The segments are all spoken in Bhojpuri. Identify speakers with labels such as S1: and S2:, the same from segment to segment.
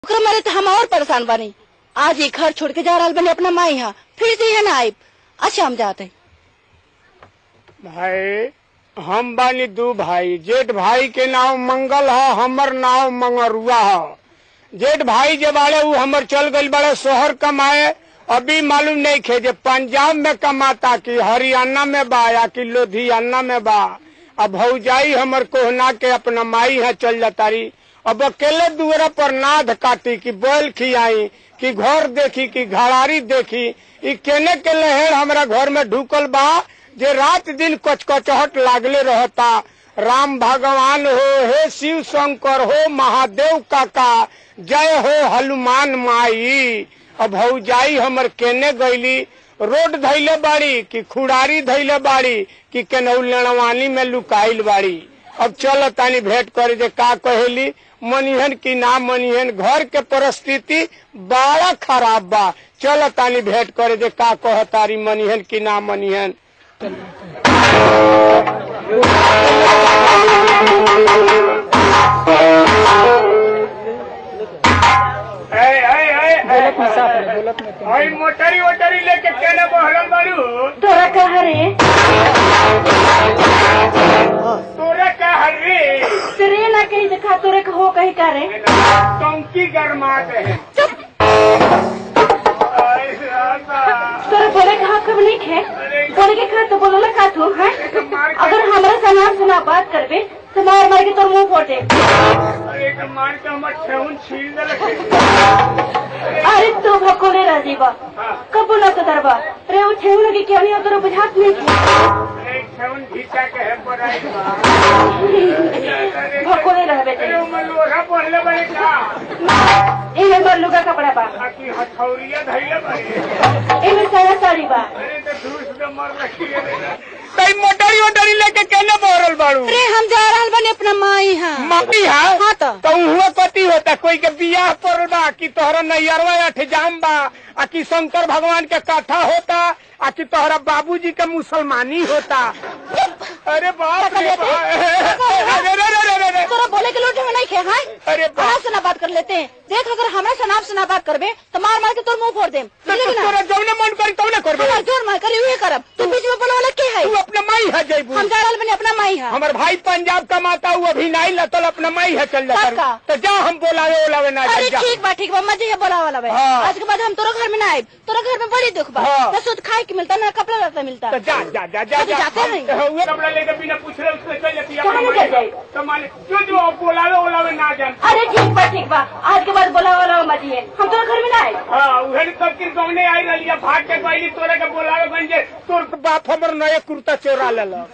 S1: ओकरा मारे तो हम और परेशान बानी आज ये घर छोड़ के जा रहा बने अपना माई यहाँ फिर से यहाँ ना आये अच्छा हम जाते
S2: भाई हम बानी दू भाई जेठ भाई के नाम मंगल है हमर नाम मंगरुआ है जेठ भाई जे बाड़े उ हमर चल गई बड़े शोहर कमाए अभी मालूम नहीं खे जे पंजाब में कमाता कि हरियाणा में बा या कि लुधियाना में बा अब भौजाई हमर कोहना के अपना माई है चल जातारी अब अकेले दुअरा पर नाद काटी कि बैल खियाई कि घर देखी कि घरारी देखी ई केने के लहेर हमरा घर में ढुकल बा जे रात दिन कचकचहट लागले रहता राम भगवान हो हे शिव शंकर हो महादेव काका जय हो हनुमान माई अब भौजाई हमर केने गईली रोड धैले बाड़ी कि खुड़ारी धैले बाड़ी कि केनहू लड़वानी में लुकाइल बाड़ी अब चल तानी भेंट करे जे का कहेली मनिहन की ना मनिहन घर के परिस्थिति बड़ा खराब बा चल तानी भेंट करे जे का कहतारी मनिहन की ना मनिहन ए, ए, ए, ए, ओई मोटरी वोटरी लेके केने बहरल बाड़ू
S1: तोरा कहा रे
S2: तोरे का हर्री
S1: तेरे ना कहीं दिखा तोरे का हो कहीं का रे
S2: टंकी गरमात है आई राता।
S1: तोरे बोले का हक कब नहीं खे बोले के खा तो बोलो ना का तू है अगर हमारा सनाम सुना बात करबे तो मार मार के तोर मुंह फोटे
S2: अरे तो मार के हमर ठेहुन छील देलक
S1: अरे तू भकोले राजी बा कबो ना तो दरबा रे वो छेऊ लगे क्या नहीं तोरा बुझात नहीं खे
S2: एक ठेहुन घीचा के है पराई बा
S1: भकोले रहबे
S2: अरे
S1: ते
S2: उमर लोहा पहले बड़े का
S1: एमे बर लुगा कपड़ा बा
S2: आकी हथौरिया धैले बड़े
S1: एमे साया साड़ी बा
S2: अरे तो धूस में मर रखी है तई मोटरी वोटरी लेके केने बहरल बाड़ू
S1: अरे हम जा रहल बने अपना माई हां
S2: माटी है
S1: हाँ तो।
S2: तो हुआ पति होता कोई के बियाह पड़ल बा कि तोहरा नैयरवा अठजाम बा आ कि शंकर भगवान के कथा होता आ कि तोहरा बाबूजी के मुसलमानी होता अरे बाप रे बाप। अरे रे रे रे रे रे।
S1: तोरा बोले के लोटे में नहीं खे हां
S2: अरे बाप
S1: कहाँ से ना बात कर लेते हैं देख अगर हमरा से नाम से ना बात करबे तो मार मार के तोर मुंह फोड़ देम
S2: तो
S1: समझे कि ना
S2: तोरा जौने मन करी तौने करबे
S1: हमार जोर मार करी हुए करब तू बीच में बोले वाला के है
S2: तू अपना माई है जयबू
S1: हम जा रहल बने अपना माई हां
S2: हमर भाई पंजाब कमाता हुआ अभी नहीं लतल अपना माई है चल
S1: पक्का।
S2: जाता तो जा हम बोलावे ओलावे ना
S1: अरे
S2: जा
S1: ठीक बा ठीक बा मजे बोला वाला बे
S2: हाँ।
S1: आज के बाद हम तोरा घर में ना आए तोरा घर में बड़ी दुख बा
S2: हाँ।
S1: ना सूद खाए के मिलता ना कपड़ा लता मिलता
S2: तो जा जा जा जा
S1: अभी
S2: जा
S1: जाते हैं।
S2: हम- हुए कपड़ा लेकर बिना पूछले उससे चल जाती है
S1: कहाँ
S2: अपना
S1: निकल
S2: माई
S1: जाए?
S2: तो मान जो जो आप बोलावे ओलावे ना जान
S1: अरे ठीक बा ठीक बा आज के बाद बोला वाला मजी है हम तोरा घर में ना आए
S2: हाँ उहन सब किर गौने आई रही भाग के गईली तोरे के बोलावे गंजे तोर बाप हमर नए कुर्ता चोरा ले लो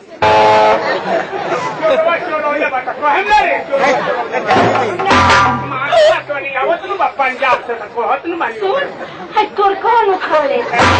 S2: चोरवा चोरौले बाटा कहम ना रे चोरवा मारवा तो नहीं आवत नु बा पंजाब से तो कहत नु मानी
S1: सुन है तोर कौन उखाड़े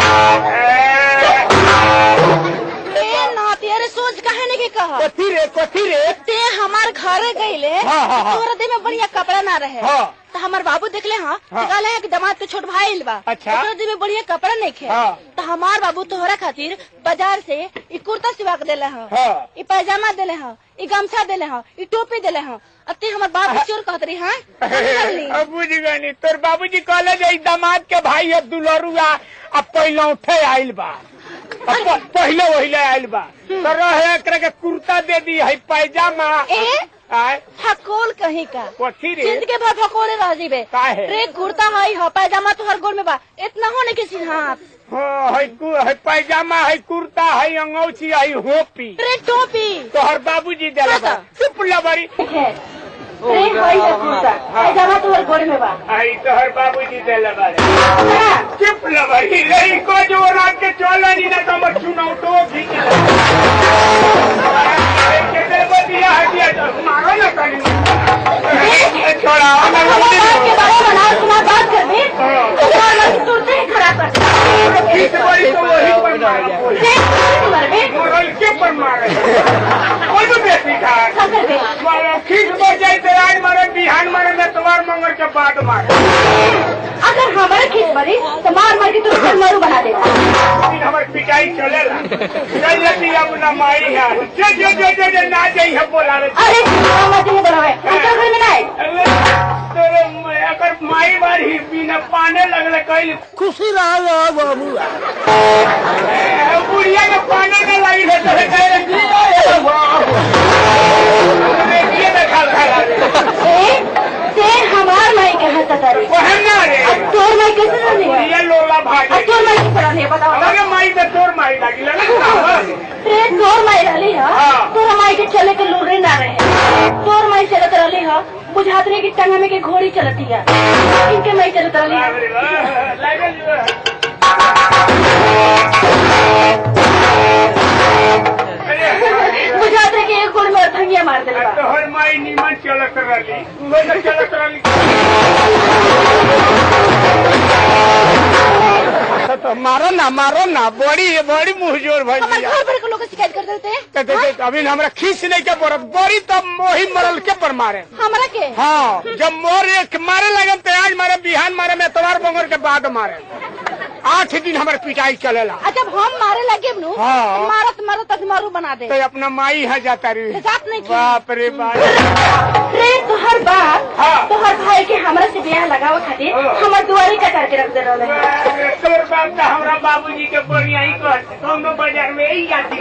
S1: ए नाती अरे सोच काहे नहीं के कहा
S2: कथी रे कथी रे
S1: ते हमार घरे गईले
S2: हाँ, हाँ, हाँ।
S1: तोरा दे में बढ़िया कपड़ा ना रहे
S2: हाँ।
S1: तो हमार बाबू देखले हाँ
S2: हाँ।
S1: तो कहले हैं कि दामाद के छोट भाई बा
S2: अच्छा।
S1: तोरा दे में बढ़िया कपड़ा नहीं खे
S2: हाँ।
S1: तो हमार बाबू तोहरा खातिर बाजार से ई कुर्ता सिवा के देले हैं
S2: हाँ।
S1: ई पैजामा देले हैं ई गमछा देले हैं ई टोपी देले हैं अब ते हमार बाप के चोर कहत रही हाँ
S2: अब बुझ गनी तोर बाबूजी कहले जे ई दामाद के भाई है दुलरुआ अब पहले उठे आइल बा अब प- पहले वहिले आइल बा तो रहे एकरा के कुर्ता दे दी है पैजामा
S1: ए?
S2: आय
S1: फकोल कहीं का
S2: कथी रे
S1: जिंदगी भर फकोले रह जीबे
S2: काहे?
S1: रे कुर्ता हई हो पैजामा तोहर गोल में बा इतना होने के सिंहात
S2: हाँ, है कु- है पैजामा है कुर्ता है अंगौछी है होपी
S1: रे टोपी
S2: तोहर बाबूजी देले बा चुप लबरी
S1: है रे हई है कुर्ता पैजामा तोहर गोल में बा
S2: आई तोहर बाबूजी देले बा
S1: हाँ।
S2: चुप लबरी नहीं को जो रात के चलो नहीं ना तो मत सुनाओ तो भी के बदिया हटिया तो मारो ना कहीं छोड़ा
S1: हमारे बाप के बारे में ना सुना बात कर दे तुम्हारा लड़की तुरते ही खड़ा कर
S2: किस बड़ी तो वही पर मारो
S1: देख मर बे
S2: मोरल के पर मारे कोई भी बेटी खा
S1: सकर बे
S2: मारो खींच को जाए तो आज मारे बिहान मारे में तुम्हार मंगल के बाद मारे
S1: अगर हमारे खींच मरी तो मार मार के तुरंत मरू बना देगा
S2: फिर हमारी पिटाई चलेला चल जाती अब ना माई है जो जो जो जो जो ना जाई है बोला रे
S1: अरे मत ही बनावे हम तो घर में ना आए
S2: तेरे अगर माई में पाने लगले कई
S3: खुशी रहो बबुआ
S2: बुढ़िया में पाने न लगी है तो कहे जी ये देखा खा
S1: से से हमार माई कहा तारी
S2: वो है ना रे
S1: अब तोर माई कैसे रहने है
S2: बुढ़िया लोला भाई
S1: अब तोर माई कैसे रहने है बताओ
S2: अलग माई में तोर माई लगी लगा
S1: रे तोर माई रहली है
S2: हाँ।
S1: तोर माई के चले के लूरे ना रहे तोर माई चलत रहली है बुझात रहे कि टंगा में के घोड़ी चलती है इनके माई चलत रहली है बुझात रहे कि एक गोड़ में अथंगिया मार देले बा
S2: तोहर माई नीमन चलत रही उहे न चलत रही तो मारो ना मारो ना बड़ी बड़ी मुंह जोर
S1: हमारे
S2: भैया
S1: घर भर के लोग शिकायत कर देते हैं
S2: तो देखे अभी हमरा खींच नहीं के पड़त बड़ी तब मोही मरल के पर मारे
S1: हमरा के
S2: हाँ जब मोर एक मारे लगन तो आज मारे बिहान मारे में एतवार बंगर के बाद मारे आठ दिन हमारे पिटाई चलेला
S1: आ जब हम मारे लगे नु
S2: हाँ।
S1: मारत मारत अजमारू बना दे
S2: तो अपना माई है जाता रही
S1: जात नहीं की।
S2: बाप रे बाप
S1: रे तोहर बाप
S2: हाँ।
S1: तोहर भाई के हमरा से ब्याह लगावे खातिर
S2: हाँ।
S1: हमर दुआरी कटार के रख दे रहले हैं।
S2: तोर बाप तो हमरा बाबूजी के बढ़िया ही कर कौनो बाजार में यही जाती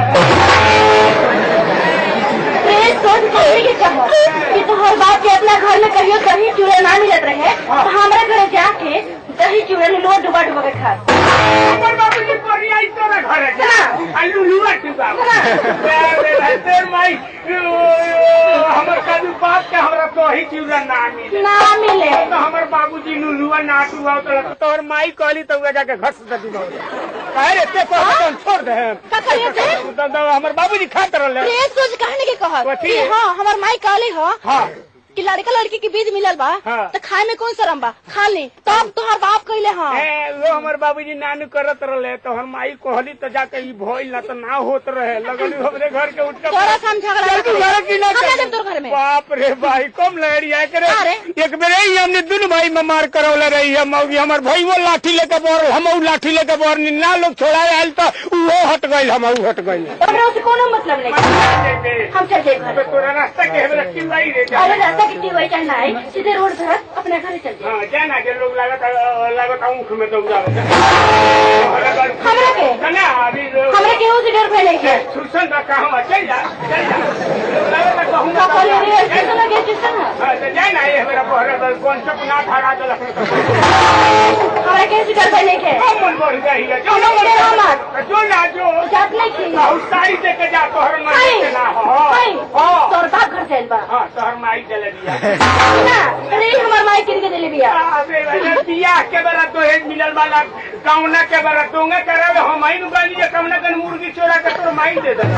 S1: रे सोच कहने के कहा कि तोहर बाप के अपना घर में कहियो दही चूड़ा ना मिलत रहे तो हमरा घरे जाके दही चूड़ा लो डुबा डुबा के खा
S2: हमर बाबूजी बढ़िया ही तोरा घर है
S1: हाँ।
S2: आलू लुआ तू बाप
S1: हाँ।
S2: तेर माई हमर कदू बाप के हमरा तो ही चिवड़ा ना मिले
S1: ना मिले
S2: तो हमर बाबूजी नुलुआ ना टुआ तो तोर माई कहली तो उहे जाके घर से ददी बाबू कहे रे ते को हम छोड़ दे हम
S1: का करिए थे
S2: तो तो हमर बाबूजी खात रहले
S1: रे सोच कहने के कहा
S2: कथी?
S1: कि हाँ हमर माई कहले हो
S2: हाँ
S1: कि लड़का लड़की के बीज मिलल बा
S2: हाँ।
S1: तो खाए में कौन शरम बा खा ली तब तोहर बाप कहले हाँ
S2: ए, वो हमर बाबूजी नानू करत रहले तो हम माई कहली तो जाके ई भइल ना तो ना होत रहे लगल हमरे घर के उठ के
S1: तोरा से हम झगड़ा
S2: चल तू घर की ना
S1: हम
S2: कर।
S1: ना देब तोर घर में
S2: बाप रे भाई कम लहरिया करे
S1: अरे।
S2: एक बेर ही हमने दुनु भाई में मार करौले रही है मौगी हमर भाई वो लाठी लेके बोर हम लाठी लेके बोर ना लोग छोड़ाए आयल तो वो हट गइल हम हट गइल
S1: हमरा से कोनो मतलब नहीं हम चल जाए घर
S2: तोरा रास्ता के हमरा चिल्लाई रे जा
S1: अरे रास्ता कितनी हुई चाहे ना आई, सीधे रोड धर अपने घर चल जाए
S2: हां जाना के लोग लागत लागत ऊख में दौड़ावे
S1: हमरा के
S2: ना अभी
S1: हमरा केहू से डर भय नहीं है
S2: सुसन का कहवा चल जा चल जा लागत कहूं
S1: का बोले रे स्टेशन लगे स्टेशन है
S2: हां तो जाना ये मेरा बहरा बल कौन सा ना धारा दल
S1: हमरा केहू से डर भय नहीं है
S2: हम मन बढ़ गई है जो
S1: हम डर मत
S2: जो ना जो
S1: जात नहीं की
S2: बहुत सारी दे के जा तोहर माई
S1: हाय
S2: के ना हो
S1: हाय
S2: हां
S1: तोर बाप घर चल बा
S2: हां तोहर माई चले दिया
S1: ना अरे हमर माई किन के दिले बिया
S2: अबे वाला बियाह के बेला तो हेज मिलल वाला कौना के बेला तोंगे करावे हम आई बानी जे कौना कन मुर्गी चोरा के तोर माई दे दे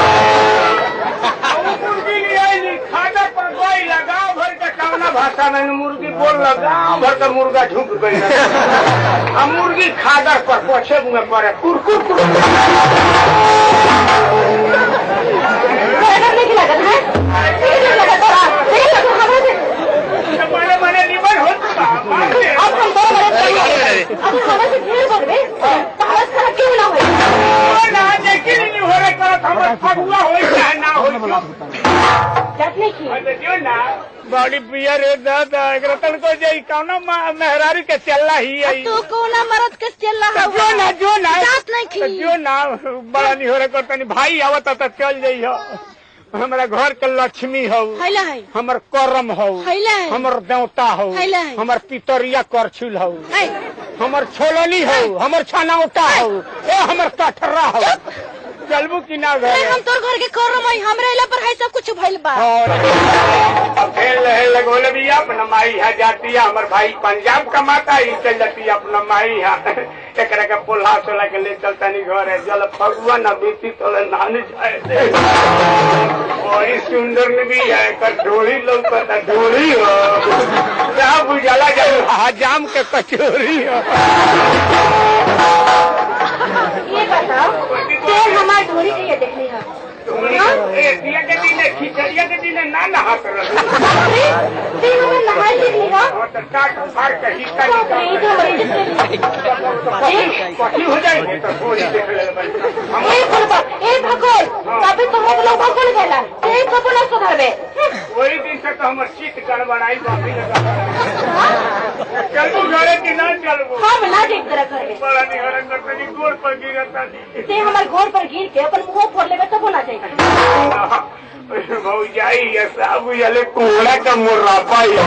S2: वो मुर्गी ले आई खादा पर कोई लगाव भर के कौना भाषा में मुर्गी बोल लगाव भर के मुर्गा झुक गई आ मुर्गी खादर पर पोछे मुंह पड़े कुरकुर कुर
S1: डर नहीं लगत है नहीं लगत तोरा नहीं लगत हमरा से
S2: बड़े बड़े निमन होत बा मार दे
S1: अब हम दो मरे चाहिए अब हमरा से ढेर बनबे तो हमरा से खराब क्यों ना होई
S2: ना देखी नहीं हो रे करत हमर फगुआ होई चाहे ना होई
S1: जात नहीं की
S2: अरे जो ना बड़ी पियर है दादा एकरा तन को जाई कौना मा- मेहरारू के चलला ही आई
S1: तू कोना मरद के चल रहा
S2: जो ना जो ना
S1: जात नहीं
S2: तो
S1: की
S2: जो ना बड़ा नहीं हो रे करतनी भाई आवत तो चल जाई हो हमरा घर के लक्ष्मी हो
S1: हैला है
S2: हमर करम हो
S1: हैला है
S2: हमर देवता हो
S1: हैला है।
S2: हमर पितरिया करछुल हो
S1: है
S2: हमर छोलनी हो हमर छनौटा हो ए हमर कठरा हो चलबू कि ना
S1: अरे
S2: घर
S1: हम तोर घर के करम है हमरे इला पर है सब कुछ भइल बा
S2: और अब खेल रहे लगोले भी अपना माई है जाती है हमर भाई पंजाब कमाता ही चल जाती है अपना माई है एकरा के पोल्हा सोला के ले चलता नहीं घर है जल फगुआ न बीती तो नान जाए बड़ी सुंदर न भी है कर ढोली लौकता ढोली हो क्या बुझाला जब हजाम के कचोरी हो
S1: ये बताओ तेल हमार ढोरी के ये देखली है
S2: ए, दिया के दिन खिचड़िया के दिन ना नहा कर
S1: अरे तेल हमें नहाई देखली है
S2: और तो काट फाड़ के हिस्सा
S1: बाप रे,
S2: निकाल
S1: ये तो हमारी जिंदगी
S2: कथी हो जाएंगे तो थोड़ी देख ले हम
S1: ए फुलबा ए भगोल तभी तुम्हें तो लोग भगोल गेला ए कबो ना सुधरबे
S2: वही दिन से तो हमर चित गड़बड़ाई बापी लगा चल तू घरे कि ना चलबो
S1: हम ना देख तेरा घर में
S2: बड़ा निहरन करतनी गोड़ पर गिरता
S1: ते हमारे घोड़ पर गिर के अपन मुंह फोड़ लेबे तब होना चाहिए
S2: बहु जाई या साबु यले कोड़ा का मुर्राबा ही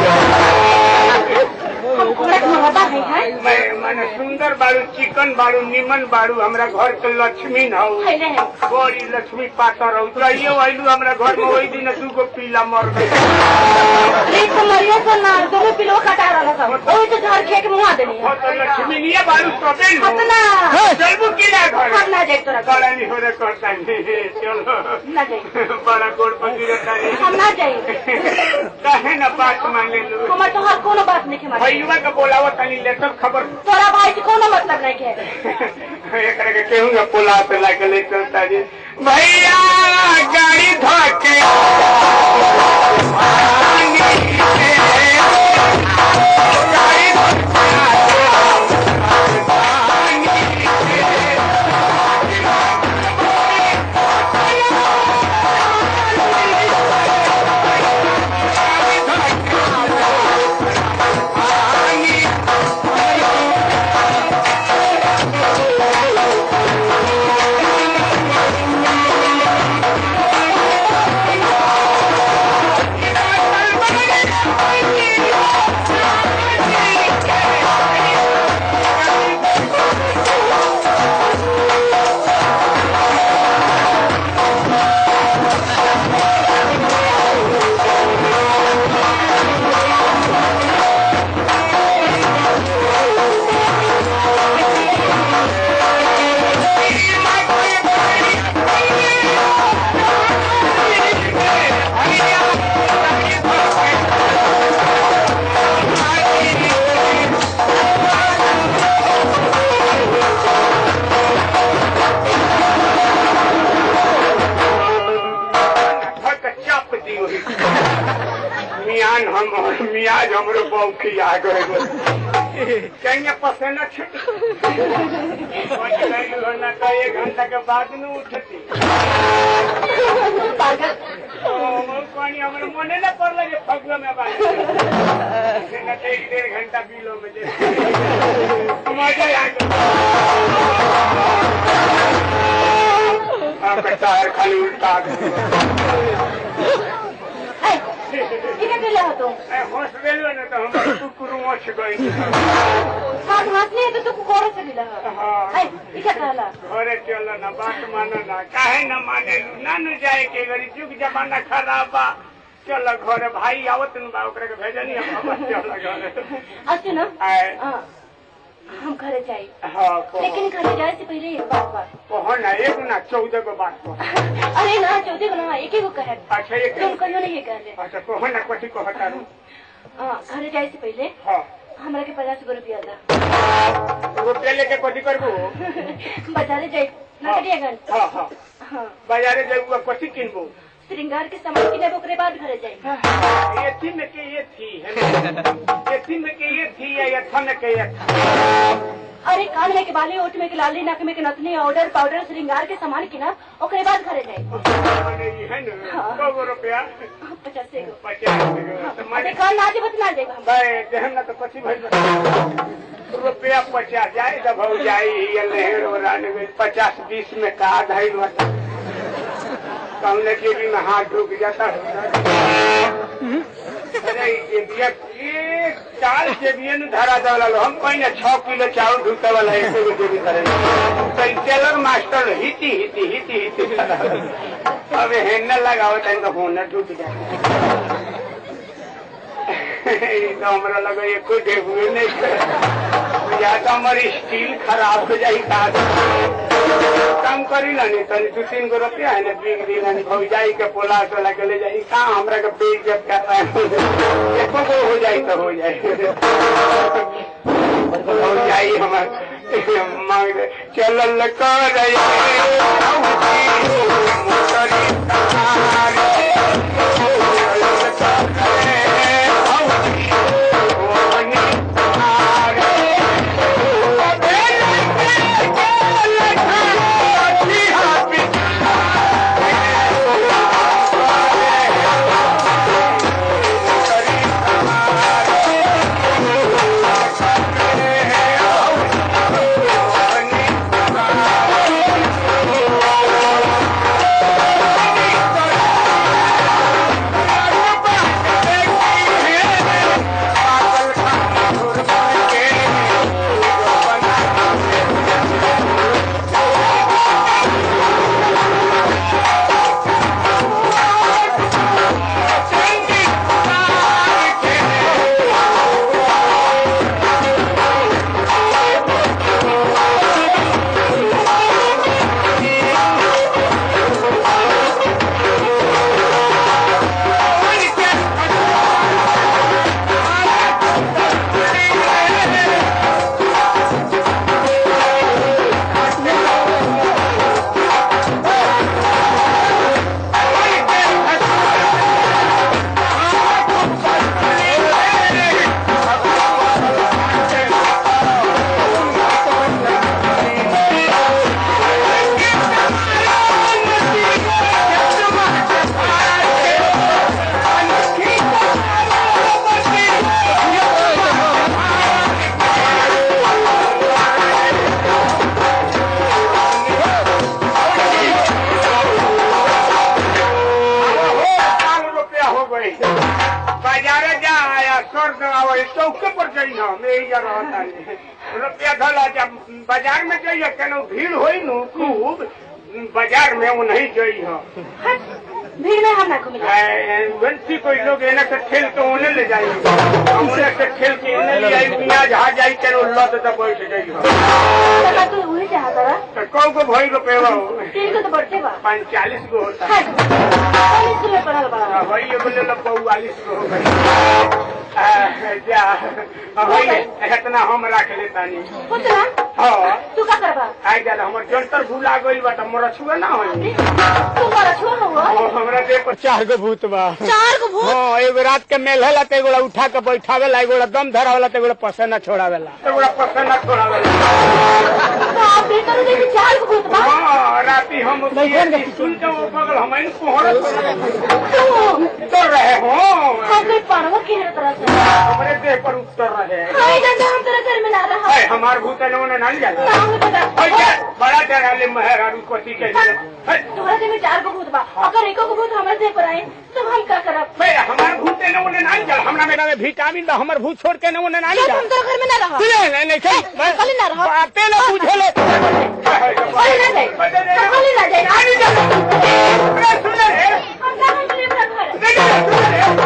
S1: हम घोड़ा के मुरब्बा है हैं
S2: मैं माने सुंदर बाड़ू चिकन बाड़ू निमन बाड़ू हमरा घर के लक्ष्मी न हो
S1: खैले हैं
S2: बड़ी लक्ष्मी पातर हो चाहिए आइलू हमरा घर में वही दिन दू गो पीला मर गए
S1: एक तो मरिया से ना दोनों पिलो कटा रहा था ओही तो झाड़ खे के मुंह देनी
S2: हो तो लक्ष्मी नहीं बाड़ू सबे लो
S1: अपना
S2: चलबू की ना घर
S1: हम ना देख तेरा घर
S2: बड़ा नहीं हो रे करता नहीं चलो
S1: ना जाए
S2: बड़ा गोड़ पर गिरता नहीं
S1: हम ना जाए
S2: कहे ना बात मान ले लो
S1: हमार तो हर कोनो बात नहीं माने
S2: भैया के बोलावो तनी लेटर खबर
S1: तोरा भाई से कोनो मतलब नहीं के
S2: एकरा के केहू ना पोला पे लाके ले चलता जी भैया गाड़ी धोके गाड़ी धक चाप दी वही मियान हम मियाज हमरो बौखी आ गए कहीं पसेना छुट ना का एक घंटा के बाद न उठती
S1: पागल
S2: पानी हमारे मने न पड़ल जे फगुआ में बाई न तो एक डेढ़ घंटा बिलो में जे मजा आ गया आपका टायर खाली उल्टा
S1: ए किने के ले हो तुम
S2: होश गेलो न तो हम कुकुर मोछ गई
S1: हाथ हंसने तो तू कोरे से मिला
S2: हाँ।
S1: ए इका कहला
S2: घरे चल ना बात मानो ना काहे न माने ना न जाए के गरी जुग जमाना खराब बा चल घरे भाई आवत न बा ओकरा के भेजनी हम वापस चल घरे
S1: अच्छा ना
S2: आए।
S1: हाँ, हम घरे जाए
S2: हाँ कहो
S1: लेकिन घरे जाए से पहले एक बात बात
S2: कहो ना एक ना चौदह को बात कहो
S1: अरे ना चौथे को ना एक ही को कहे
S2: अच्छा एक
S1: तुम कहियो नहीं ये कहले
S2: अच्छा कहो ना कथी कहता रू
S1: हाँ घरे जाए से पहले
S2: हाँ
S1: हमरा के पचास गो रुपया था
S2: रुपया लेके कथी करबू
S1: बाजारे जाए ना करिए गन
S2: हाँ हाँ
S1: हाँ
S2: बाजारे जाऊ कथी किनबू
S1: श्रृंगार के सामान किने ओकरे बाद घरे जाए
S2: ये थी में के ये थी है ना? ये थी में के ये थी या ये था में के ये था
S1: अरे कान में के बाली ओठ में के लाली नाक में के नथनी ऑर्डर पाउडर श्रृंगार के सामान किना ओकरे बाद घरे जाए
S2: माने ये है ना
S1: हाँ।
S2: सौ गो रुपया
S1: पचास गो
S2: पचास गो। तो माने
S1: अरे कान ना जेबत ना जाएगा हम
S2: भाई देहम ना तो कथी भइल रुपया पचास जाए जब हो जाई ये लहर हो रहा पचास बीस में का ढाई बता कमले के भी में हाथ ढुक जाता अरे ये बिया ये चाल के बिया न धरा दवाला हम कहीं छह किलो चावल ढुकता वाला एक गो देवी करे तो ई टेलर मास्टर हिती हिती हिती हिती अब हेन लगाओ तन तो होना ढुक जाए ई तो हमरा लगा ये कोई डेबुए नहीं करे या तो हमारी स्टील खराब हो जाई का काम करी ना नहीं तनी दू तीन गो रुपया है ना बीग दी ना भौ जाई के पोला टोला के ले जाई का हमरा के बेच जब करता है एको गो हो जाई तो हो जाई हो जाई हमर मांग चलल कर मोटरी तारी चलल पर जाई हम यही जा रहता है रुपया धला जब बाजार में जाइए केनो भीड़ होई नु खूब बाजार में वो नहीं जाई हम
S1: हट, भीड़ में हम ना घूमिला
S2: वंशी कोई लोग एने से खेल के ओने ले जाई हम ओने से खेल के एने ले आई बिना जहाँ जाई केनो लत तो बैठ जाई हम
S1: तका तू वही चाहता रहा
S2: तो कौ को भई रुपये हो
S1: तीन को तो बढ़ते बा
S2: पैंतालीस गो होता है
S1: हट, कौन स्कूल में पढ़ल बड़ा
S2: वही ये बोले लो बउआलीस गो हो गई आ, जा वही इतना हम रख लेता नहीं
S1: पुतना
S2: हाँ
S1: तू का करबा
S2: आई जा हमर जंतर भूला गइल बा त मोर छुए ना होई
S1: तू बड़ा छोड़ हुआ
S2: हमरा देह पर चार गो भूत बा
S1: चार को भूत
S2: हाँ एगो रात के मेल होला तो एगोला उठा के बैठावेला एगोला दम धरावेला तो एगोला पसेना छोड़ावेला एगोला पसेना छोड़ावेला
S1: तो आप भीतर देखी चार को भूत बा
S2: हाँ राती हम सुन के वो बगल हम इन कोहरा
S1: तू
S2: उतर रहे हो
S1: हम कोई पढ़वा की है तरह से
S2: हमारे देह पर उतर रहे
S1: हाय डंडा हम तेरे घर में ना रहा
S2: है हमार भूत है ना नहीं जाता
S1: ना हमें पता
S2: है क्या? बड़ा डरा ले मेहरारू पति के लिए है
S1: तुम्हारे देह में चार को भूत बा अगर एको को भूत हमारे देह पर आए तो हम क्या करब
S2: भाई हमार भूत है ना उन्हें नहीं जाता हमरा मेरा में विटामिन बा हमार भूत छोड़ के ना उन्हें नहीं
S1: क्या तुम
S2: जाता
S1: तेरे घर में ना रहा
S2: नहीं नहीं नहीं नहीं
S1: कल ना रहा
S2: बातें ना पूछे ले
S1: कल ना जाए कल ना जाए
S2: आगे जा सुन रे
S1: हम ना हम लिए अपना घर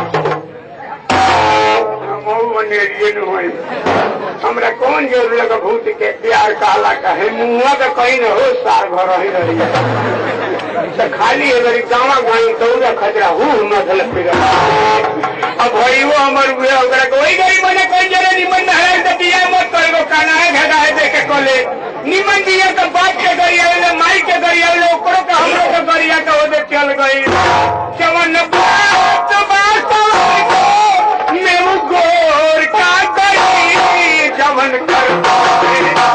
S2: हमरा कौन जोर लगा भूत के प्यार काला कहे मुआ के कहीं न हो सार घर ही रही तो खाली अगर गाँव गाई दौड़ा खतरा हूँ मसल फिर अब भाई वो हमर हुए ओकरा के वही गरीब बने कोई जरे निमन न है तो दिया मत करेगो काना है घेदा है देखे कोले निमन दिया तो बाप के गरी आवे माई के गरी आवे ओकरो के हमरो के गरिया के ओदे चल गई चवन बात बात मेरू गोर का गई जवन कर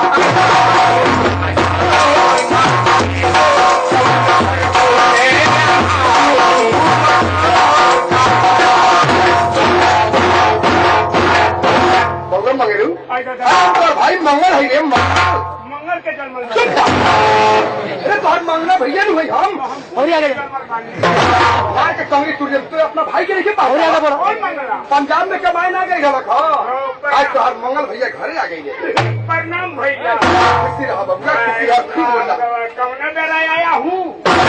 S3: मंगल मंगलू
S2: मंगल
S3: भाई मंगल है रे मंगल
S2: के जन्म
S3: अरे तोहर मंगला भैया नहीं हम
S2: और आगे
S3: वहाँ के कांग्रेस सूर्य तो अपना भाई के लेके पाओ
S2: कौन मंगला
S3: पंजाब में कमाए ना गई गलत हाँ आज तोहर मंगल भैया घरे आ गई है
S2: प्रणाम भैया
S3: किसी रहा बबुआ किसी रहा खूब बोला
S2: कौन बेला आया हूँ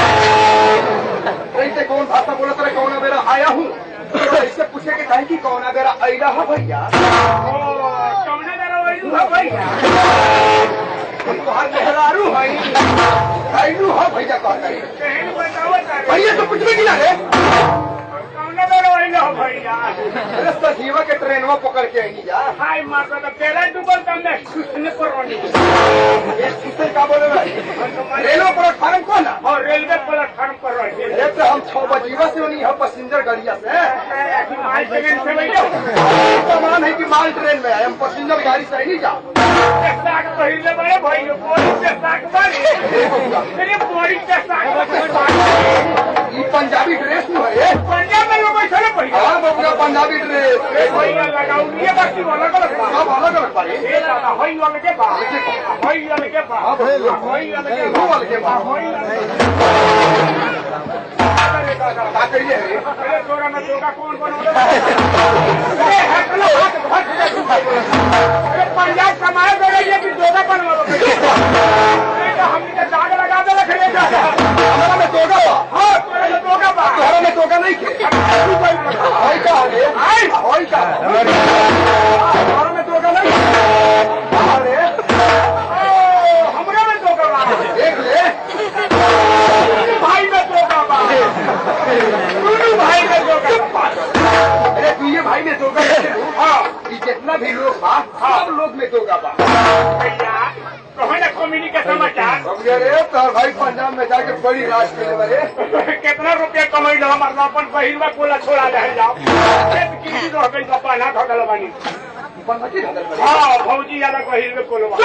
S3: ऐसे कौन भाषा बोला तेरा कौन बेरा आया हूँ तो ऐसे पूछे के कहे कि कौन बेरा अला है भैया
S2: कौन बेला वही भैया
S3: तोहर मेहरारू है ऐलू है भैया कहता है
S2: कहन बताओ तारे
S3: भैया तो कुछ भी गिला रे
S2: कौन बेला वही भैया
S3: अरे सजीवा के ट्रेनवा पकड़ के आई जा
S2: हाय माता तो पहला डूबल तमने सुसने पर रोनी
S3: ये किसे का बोले भाई रेलवे प्लेटफार्म कौन है
S2: और रेलवे प्लेटफार्म पर रोनी
S3: अरे तो हम छह बजीवा से नहीं है पैसेंजर गाड़िया से
S2: माल ट्रेन से बैठो
S3: सामान है कि माल ट्रेन में है हम पैसेंजर गाड़ी से नहीं जा
S2: साग पहले बड़े भाई बोरी से साग मारी अरे बोरी से साग
S3: ये पंजाबी ड्रेस में है ये
S2: पंजाब में लोग ऐसा भैया
S3: हाँ बबुआ पंजाबी ड्रेस
S2: भैया लगाऊ ये बाकी वाला का
S3: सब अलग अलग बारे
S2: ये दादा होई वाले के बा होई वाले के बा
S3: हाँ भैया
S2: होई वाले के
S3: वो वाले के बाद
S2: होई वाले अरे दादा
S3: का करिए रे
S2: अरे तोरा में तोरा कौन बनौले अरे हट लो हट हट अरे पंजाब कमाए करे ये भी दोगा बनवा लो अरे तो हमने के दाग लगा दे रख ले जा
S3: हमारा में तोगा बा
S2: हां तोरा में दोगा बा
S3: तोहरा में तोगा नहीं खे होई का रे
S2: आई
S3: होई का हमारा में तोगा नहीं अरे
S2: ओ हमरा में दोगा बा
S3: देख ले
S2: भाई में दोगा बा दोनों भाई में दोगा बा
S3: अरे तू ये भाई में तोगा कैसे हो?
S2: हां
S3: कि जितना भी लोग बा सब लोग में तोगा बा
S2: भैया कहो ना कम्युनी के समाचार
S3: बबुआ रे तोहर भाई पंजाब में जाके बड़ी राज करे बरे
S2: कितना रुपया कमाई लो हमार अपन बहिरवा कोला छोड़ा रह जाओ खेत किसी रह गई तो पाना धगल बानी
S3: बनती धदल बरे
S2: हाँ भौजी वाला बहिरवे कोलवा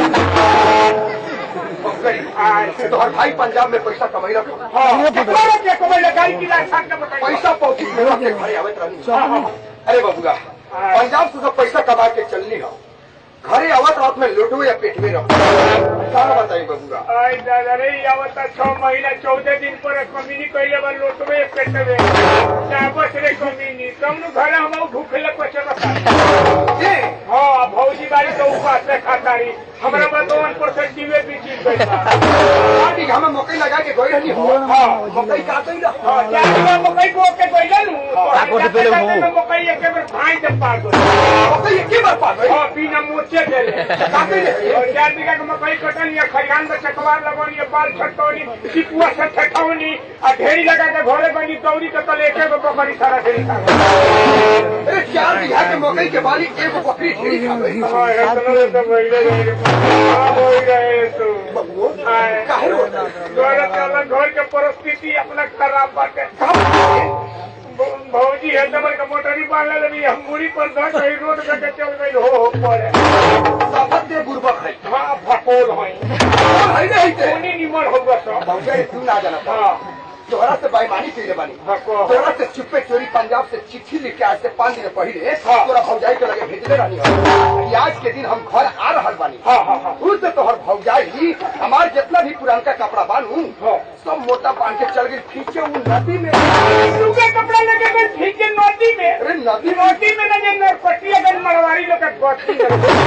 S3: बबुआ तोहर भाई पंजाब में पैसा कमाई रखो
S2: हाँ कितना रुपया कमाई लो गाड़ी की लाख साठ का बताइए
S3: पैसा पहुंची मेरा के घरे आवत रहनी अरे बबुआ पंजाब से सब पैसा कमा के चलनी हो घरे आवत रात में लोटो या पेट में रहो क्या बताई बबुआ
S2: आई दादा रे आवता छह महीना चौदह दिन पर कमीनी कैले बा लोटवे पेटवे चाबस रे कमीनी तुम घर हम भूखले पचे बता
S3: ये
S2: हाँ भौजी बारी तो उपास से खातारी हमरा बतवन परसेंट जीवे भी चीज गई बा
S3: आटी हमें मकई लगा के गई रहनी हो
S2: हाँ।
S3: मकई काटई ला
S2: हाँ, चार किलो मकई को के गइला नु
S3: हाँ,
S2: तो
S3: पहले
S2: जाते जाते मकई एक बेर भाई जब पार गई
S3: मकई के बार पा गई
S2: हाँ बिना मोचे देले
S3: काटे ले
S2: और चार बीघा के मकई कटन या खरियान में चकवार लगन या बाल छटकौनी सिपुआ से ठठौनी आ ढेरी लगा के घरे बनी दौड़ी के तले एक एगो बकरी सारा ढेरी खा गई।
S3: अरे चार बीघा के मकई के बाली एगो बकरी ढेरी खा गई
S2: हाँ, इतना तो भइले रहे। हाँ, होई रहे तो।
S3: बबुओ
S2: हाँ।
S3: काहे रोता
S2: घर चला, घर के परिस्थिति अपना खराब बाटे भ- भौजी है तमर के मोटरी बांधले रही हम मुड़ी पर धर कहीं रोड पे के चल गई हो हो पड़े
S3: सफत दे बुरबक है
S2: हाँ भकोल है
S3: और है नहीं ते
S2: कोनी निमर होगा सब
S3: भौजा तू ना जाना
S2: हाँ
S3: तोहरा से बेईमानी कइले बानी
S2: भको
S3: तोरा से चुपे चोरी पंजाब से चिट्ठी लिख के आज से पाँच दिन पहले
S2: हाँ।
S3: तोरा भौजाई के लगे भेजले रहनी हो कि आज के दिन हम घर आ रहल बानी
S2: हाँ हाँ हाँ
S3: उस से तोहर भौजाई हमार जितना भी पुरानका कपड़ा बानू
S2: हाँ।
S3: सब मोटा बांध के चल गई खींचे उन नदी में
S2: सूखे कपड़ा लगे गए ठीक है नदी में
S3: अरे नदी में
S2: नदी में लगे नरपट्टी अगर मरवारी लोग के गोटी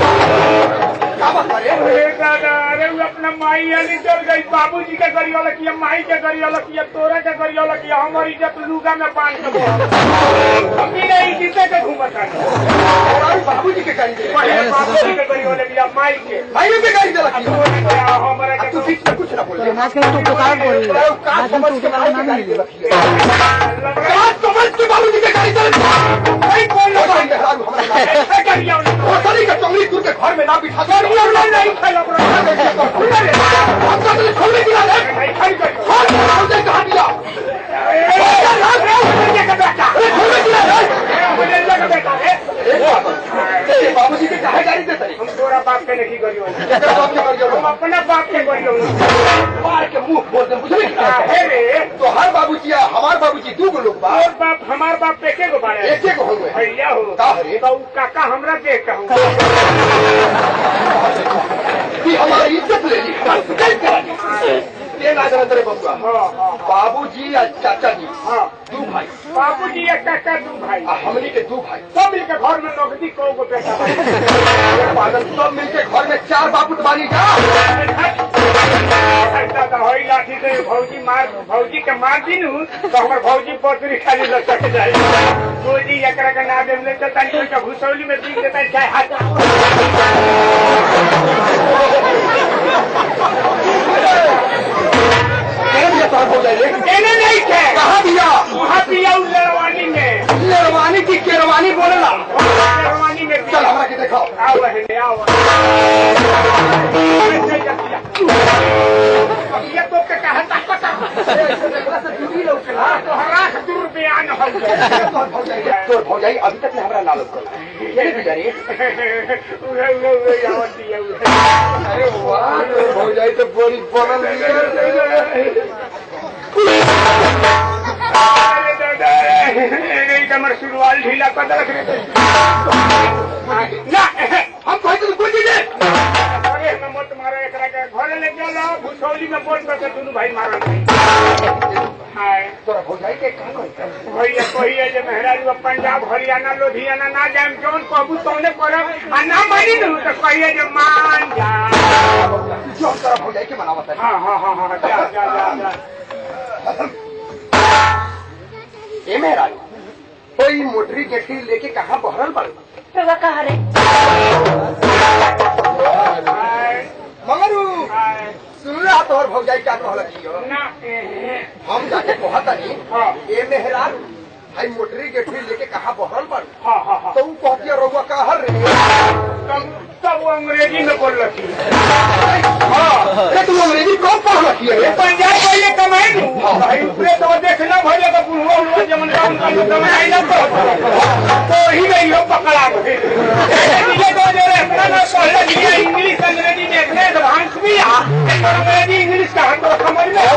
S3: क्या बात करे
S2: अरे दादा अरे वो अपना माई यानी चल गई बाबूजी के गरी वाला किया माई के गरी वाला किया तोरा के गरी वाला किया हमारी इज्जत लूगा में बांध के बोल हम भी नहीं जीते के घूमता
S3: तोरा भी बाबूजी के गाड़ी दे
S2: पहले बाबूजी के गरी वाले किया माई के
S3: भाई के गाड़ी दे रखी
S2: तोरे के हमारा
S3: अब
S2: के
S3: तू बीच में कुछ ना बोल
S4: आज के तो पुकार बोल रही है
S3: का
S4: आज
S3: समझ
S4: हम
S3: के
S4: तो
S3: भाई
S4: पुकार
S3: के
S4: ना
S3: गाड़ी दे
S4: मिली
S3: रखी है का समझ के बाबूजी के गाड़ी दे रखी भाई कौन लोग हैं मेहरारू हमारा नाम
S2: ऐसे करिया उन्हें
S3: वो सनी का चंगली तुर के घर में ना बिठा दे
S2: नहीं नहीं खेला
S3: हम का तो छोड़ने की है
S2: नहीं खाई कर
S3: हां भौजाई कहा दिया अरे छोड़ने की है
S2: मुझे लगा बेटा है
S3: ए बाबूजी के काहे गाड़ी देते
S2: हम तोरा बाप के नहीं गरी वाले
S3: तेरा बाप के गाड़ी
S2: हम अपना बाप के गरी वाले
S3: मार के मुंह बोल दे बुझले
S2: है रे
S3: तो हर बाबूजी या हमार बाबूजी दू गो लोग बा
S2: और बाप हमार बाप पे के गो बारे
S3: एक एक होंगे
S2: भैया हो
S3: का रे?
S2: तो उ काका हमरा देख कहूँ
S3: कि हमारी इज्जत ले ली हमारी इज्जत करा दी ये ना जाना तेरे बबुआ
S2: हाँ हाँ
S3: बाबूजी या चाचा जी
S2: हाँ
S3: दू भाई
S2: बाबूजी एक काका दू भाई
S3: आ हमनी के दू भाई
S2: सब मिलके घर में नौकरी कौ गो बेटा बा।
S3: पागल सब मिलके घर में चार बापूत बानी जा
S2: दादा होई लाठी से भौजी मार भौजी के मार दीनू तो हमर भौजी पथरी खाली लटक जाए भौजी एकरा के ना देम ले तो तनी के घुसौली में दीख देता चाहे हाथ
S3: कह दिया साहब हो जाए
S2: एने नहीं थे
S3: कहा दिया
S2: वहाँ पिया उस लड़वानी में
S3: शेरवानी की केरवानी बोलेला
S2: लड़वानी में
S3: चल
S2: पिया
S3: हमरा के दिखाओ
S2: आओ बहने आओ ऐसे जा पिया ये तो के कहता पता तो हरास दूर बयान हो गया
S3: तोर भौजाई अभी तक हमरा ना लग ये बिचारी
S2: उहे उहे उहे आवत दिया उहे
S3: अरे वाह तोर भौजाई तो बड़ी बनल
S2: अरे दादा रे कमर सुरवाल ढीला कर रख रे ना
S3: हम कहते तो कोई चीज
S2: अरे हम मत मारो एकरा के घरे ले चलो भुसौली में बोल कर दोनों भाई मारन नहीं हाय
S3: तोरा भौजाई के कहां कहते
S2: भैया कहिए जे मेहरारू पंजाब हरियाणा लुधियाना ना जाए कौन कहबू तौने करब आ ना मानी न तो कहिए जे मान जा
S3: जो तोरा भौजाई के मनावत है
S2: हाँ हाँ हाँ हाँ जा जा जा जा
S3: ए मेहराज कोई मोटरी गेठी लेके कहाँ बहरल बड़
S1: रवा कहा रे
S2: हाय
S3: मगरू
S2: हाय
S3: सुन रहा तोहर भौजाई क्या कहल कियो
S2: ना एहे
S3: हम जाके कहतनी
S2: हाँ।
S3: ए मेहराज भाई मोटरी गेठी लेके कहाँ बहरल बड़
S2: हाँ हाँ हाँ
S3: तो ऊ कहती रउआ कहर रे
S2: तब तब वो अंग्रेजी में बोल रही
S3: हाँ अरे तू अंग्रेजी कब पढ़ रखी है
S2: पंजाब पहले कमाई दू भाई ऊपरे तो देखना भले का बुढ़वा हुआ जमन का उनका लोग कमाई ना तो ही नहीं हो पकड़ा गए ये तो जो रे अपना ना पढ़े लिया इंग्लिश अंग्रेजी देखने एडवांस भी आ अंग्रेजी इंग्लिश का तो समझ में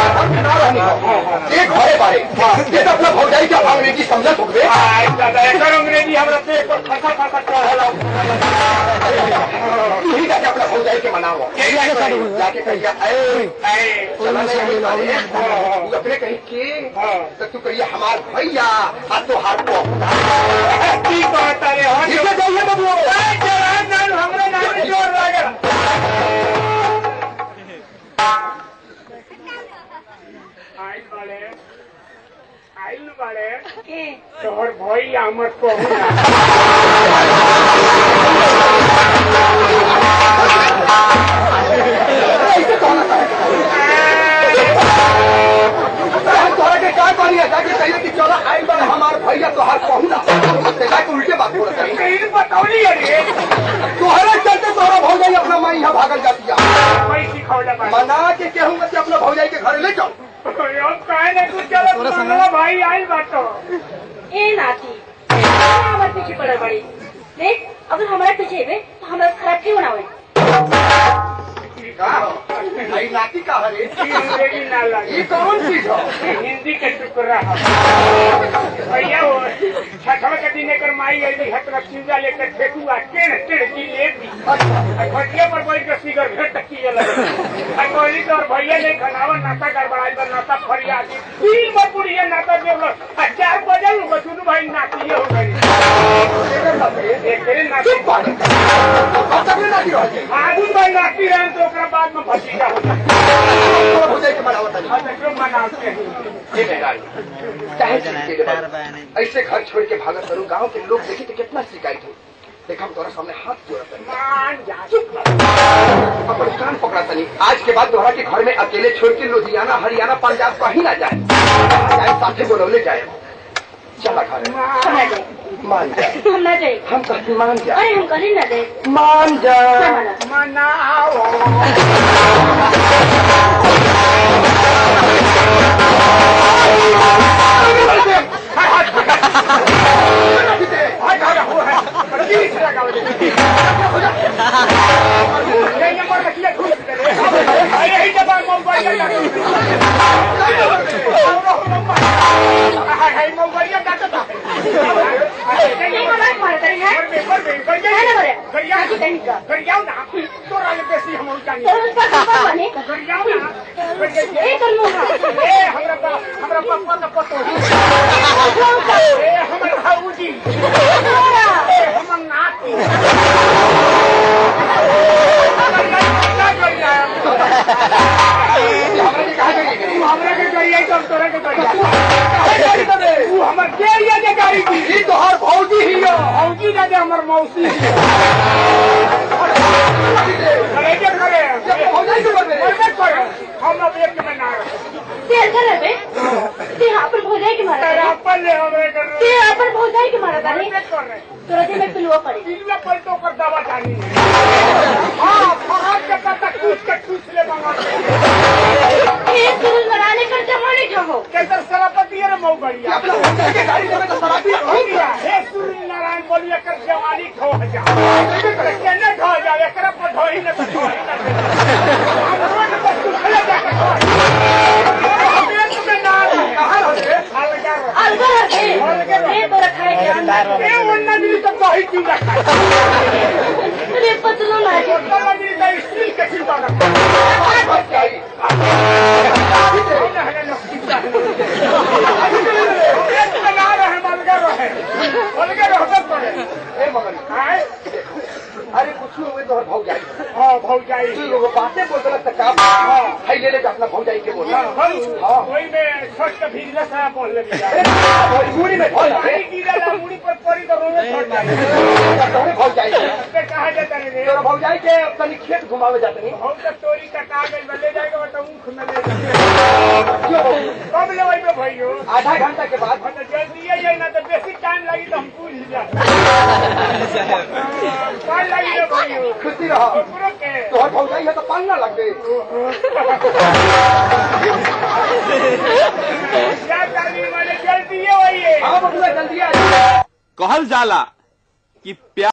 S3: एक घरे बारे ये तो अपना भौजाई के अंग्रेजी समझत हो गए
S2: आय दादा एकर अंग्रेजी हमरा पे पर फसा फसा कहला
S3: के मनाओ
S4: भैया के साथ बोलो।
S3: जाके कहिया ए
S2: ए,
S3: चला नहीं अभी बारे।
S2: हाँ।
S3: तू अपने कही के
S2: हाँ।
S3: तो तू कहिए हमार भैया आ तो हाथ को
S2: की कहता रे हो
S3: ठीक है जाइए बाबू
S2: ए, जवान नान हमरे नाम में जोर लागल आइल बाड़े आइल बाड़े
S1: के
S2: तोहर भैया हमर कहू
S3: ऐसे कहना चाहिए तोरा के क्या करिए जाके कहिए कि चलो आइल बारे हमार भैया तो हाथ कहू ना ते जाके उल्टे बात बोलत है
S2: कहीं बतौली रे
S3: तोहरे चलते तोरा भौजाई अपना माई यहाँ भागल जाती है
S2: कोई सिखौला बा
S3: मना के कहूंगा कि अपना भौजाई के घर ले जाओ
S2: अब काहे ना तू चलो मंगला भाई आइल बाटो
S1: ए नाती हमारे पीछे पड़े बड़ी देख अगर हमारे पीछे हेबे तो हमारा खराब क्यों बनावे
S3: का भाई नाती का हरे
S2: अंग्रेजी ना लगे
S3: ये कौन चीज हो
S2: हिंदी के टुकड़ा है भैया वो छठवा के दिन एकर माई आई हट में चूजा लेकर फेंकुआ टेढ़ टेढ़ की ले दी खटिया पर बैठ के सिगर भेट किए लगे आ कहली तो और भैया ने खनावा नाता गड़बड़ाई पर नाता फरिया दी तीन बार बुढ़िया नाता देवल आ चार बजे उ बचुनु भाई नातिए हो गई एक दिन नाती
S3: चुप बात अब तक नाती रह जाए
S2: आदमी भाई नाती रहे तो ओकरा बाद में भतीजा हो जाए
S3: तोरा भौजाई के मनावत नहीं
S2: और क्यों मनाते हैं
S3: ये बेकार चाहे चीज के लिए बात। ऐसे घर छोड़ के भागत करूं गांव के लोग देखी तो कितना शिकायत हो देखा हम तोरा सामने हाथ जोड़त हनी।
S2: मान जा
S3: अपन कान पकड़ा तनी आज के बाद दोहरा के घर में अकेले छोड़ के लुधियाना हरियाणा पंजाब कहीं ना जाए जाए साथे बोलौले जाए चला घर
S1: हम ना जाए
S3: मान जा
S1: हम ना जाए
S3: हम कहते मान जा
S1: अरे हम कहीं ना जाए
S3: मान जा
S1: ना माना
S2: मनाओ
S1: नहीं मना मारे तेरे है है ना बरे काकी कहीं का तो उसका पापा बने ए कर मुहा
S2: हमरा पापा का पतो
S1: छोटा
S2: ए हमर हाऊजी
S1: छोरा
S2: ए हमर नाती
S3: हमरा के कहा जाएगी
S2: हमरा के करिए तो हम तोरा के करिए तू हमर के ये जे गाड़ी दी
S3: ये तो हर भौजी ही हो
S2: औजी ना दे हमर मौसी करे के करे
S3: जब भौजाई के बोलबे
S2: करबे करे हम अब एक में ना रहे
S1: तेल कर बे ते अपन भौजाई के मारा
S2: तेरा
S1: तारे
S2: अपन ले हमरे कर
S1: ते अपन भौजाई के मारा तारे
S2: करबे कर रहे
S1: तोरा दिन में पिलुआ पड़ी
S2: इनमें पर तो कर दवा जानी हां फहाद के पता कुछ के कुछ ले मंगा
S1: ए सुन मराने कर जमाने ठहो
S2: कैसे सभापति रे मऊ बढ़िया
S3: अपना भौजाई के गाड़ी देवे तो शराबी
S2: हो गया हे सूर्य नारायण बोलिए कर जवानी खो जा केने खो जा एकरा पर ढोई न तो ढोई न हम रोज पर सुखले जा के हम एक में ना कहां रहे अलगा रहे
S1: अलगा रखे ए तोरा खाए के अंदर
S2: ए वन्ना मिली तो कही क्यों ना खाए
S1: रे पतलो ना जे
S2: वन्ना मिली तो स्टील के चिंता ना
S3: भौजाई
S2: एक में ना रहे अलगा रहे अलगा रहबे करे
S3: ए मगन
S2: आए
S3: अरे कुछ हुए तो हर भौजाई
S2: हां भौजाई
S3: तू लोग बातें बोल रहा था का हाय ले ले के अपना भौजाई के बोल हाँ।
S2: कोई में छोट के भीजले से बोल ले दिया
S3: मजबूरी में भौजाई
S2: पानी गिरला मुड़ी पर पड़ी तो रोने छोड़ जाए
S3: तोरे भौजाई के
S2: ते कहा जाता रे
S3: तोरा भौजाई के तनी खेत घुमावे जाते नहीं
S2: हम तो तोरी का कागज में ले जाएगा तो ऊख में ले जाएगा
S3: क्यों
S2: कब ले वही भाइयों
S3: आधा घंटा के बाद
S2: हम तो जल्दी ये ना तो बेसी टाइम लगी तो हम पूछ जाए कौन लगी रे भाइयों
S3: खुशी रहो
S2: पूरा के
S3: तोहर भौजाई है तो पालना लग गई
S2: क्या करनी वाले जल्दी ये वही है
S3: हाँ बबुआ जल्दी आ जाओ
S5: कहल जाला कि प्यार